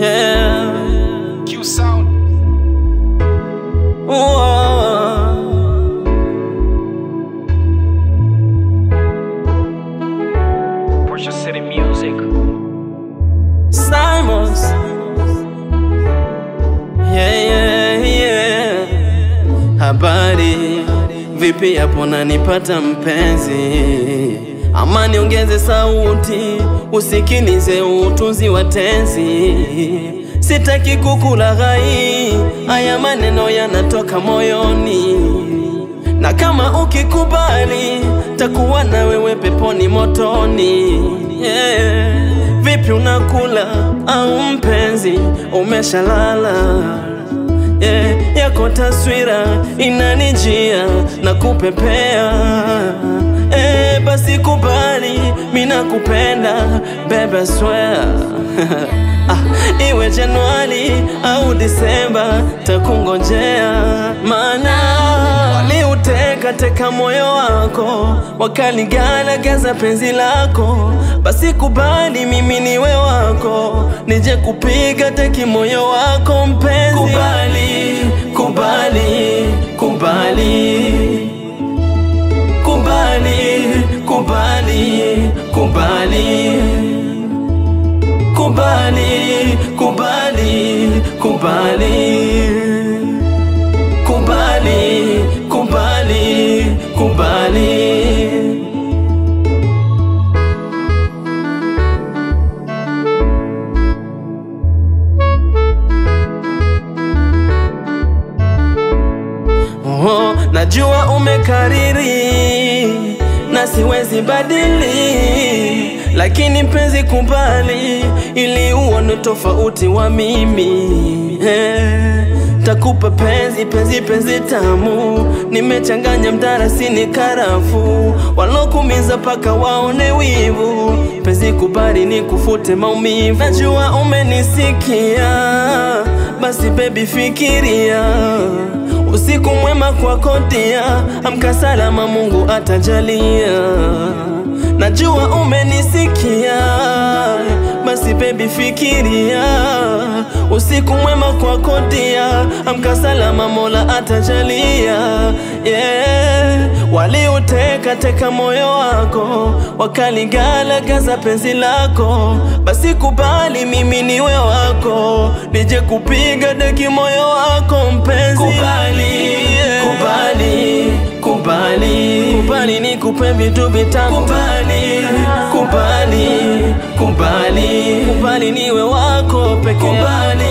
yeah. Q Sound. Whoa. Portia City Music. Simons. Yeah, yeah, yeah. Habari vipi hapo nanipata mpenzi, ama niongeze sauti usikilize utunzi wa tenzi. Sitaki kukulaghai, haya maneno yanatoka moyoni, na kama ukikubali takuwa na wewe peponi motoni. Yeah. Vipi unakula au mpenzi umeshalala? yeah, yako taswira inanijia na kupepea eh, basi kubali, mina kupenda bebe, swear ah, iwe Januari au Disemba takungojea, maana waliuteka teka moyo wako wakaligalagaza penzi lako, basi kubali mimi niwe wako, nije kupiga teki moyo wako mpenzi. Kubali, kubali, kubali, kubali, kubali, kubali, kubali, kubali, kubali, kubali, kubali, kubali. Oh, najua umekariri na siwezi badili, lakini mpenzi, kubali ili uone tofauti wa mimi eh, takupa penzi penzi penzi tamu, nimechanganya mdarasini karafu, walokumiza paka waone wivu. Penzi, kubali ni kufute maumivu, najua umenisikia, basi baby fikiria Usiku mwema kwako dia, amka salama, Mungu atajalia. Najua umenisikia, basi baby fikiria. Usiku mwema kwako dia, amka salama, Mola atajalia. Yeah, waliuteka teka moyo wako, wakaligalagaza penzi lako, basi kubali mimi niwe wako, nije kupiga deki moyo wako mpenzi. Kubali, kubali, kubali, kubali nikupe vitu vitamu. Kubali, kubali, kubali, kubali niwe wako peke. Kubali,